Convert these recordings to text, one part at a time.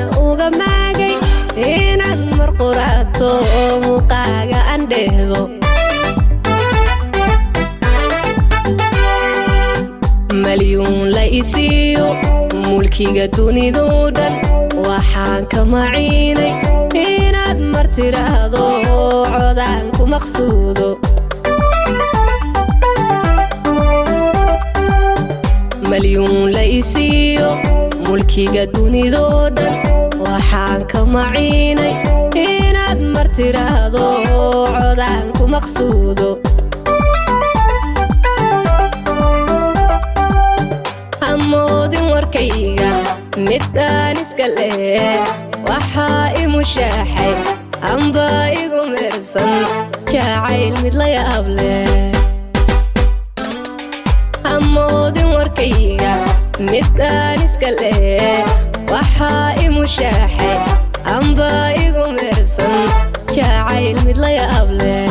uga maagay inaan mar quraato oo muuqaaga aan dheehdo malyuun la isiiyo mulkiga dunidoo dhan waxaan ka maciinay inaad mar tiraahdo codaan ku maqsuudo malyuun la isiiyo mulkiga dunidoo dhan waxaan ka maciinay inaad mar tiraahdo codaan ku maqsuudo hamoodin warkayga midaan iska leh waxaa i mushaaxay amba igu meersan jacayl mid la yaab leh hamoodin warkayga midaan iska leh waxaa i mushaaxay amba igu meersan jacayl mid la yaab leh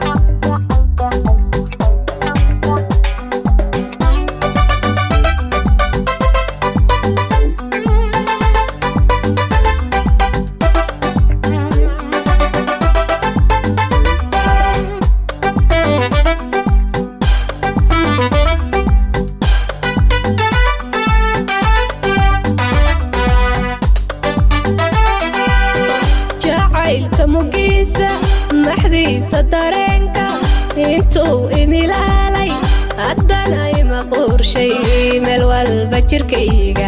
jacaylka mugiisa maxdiisa dareenka intuu imilaalay haddana ima quurshay meel walba jirkayga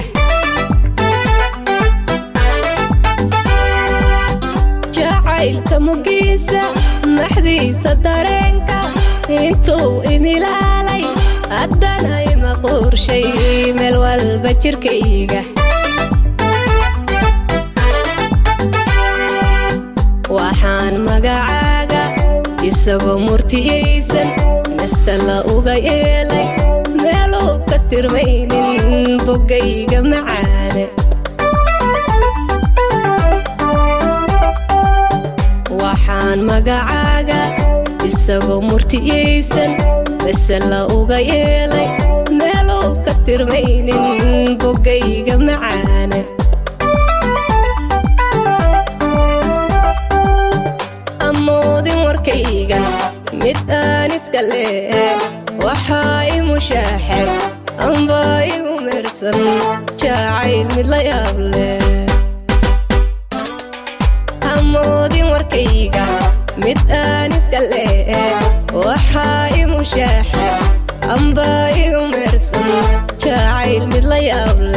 jacaylka mugiisa maxdiisa dareenka intuu imilaalay haddana ima quurshay meel walba jirkayga waxaan magacaaga isagoo murtiyaysan nasala uga yeelay meeluu ka tirmaynin bogayga macaane waxaan magacaaga isagoo murtiyaysan nasala uga yeelay meeluu ka tirmaynin bogayga macaane amoodin warkaygan mid aan iska leh waxaa i mushaaxay amba igu meersan jacayl mid la yaab leh amoodin warkayga mid aan iska leh waxaa i mushaaxay amba igu meersan jacayl mid la yaab leh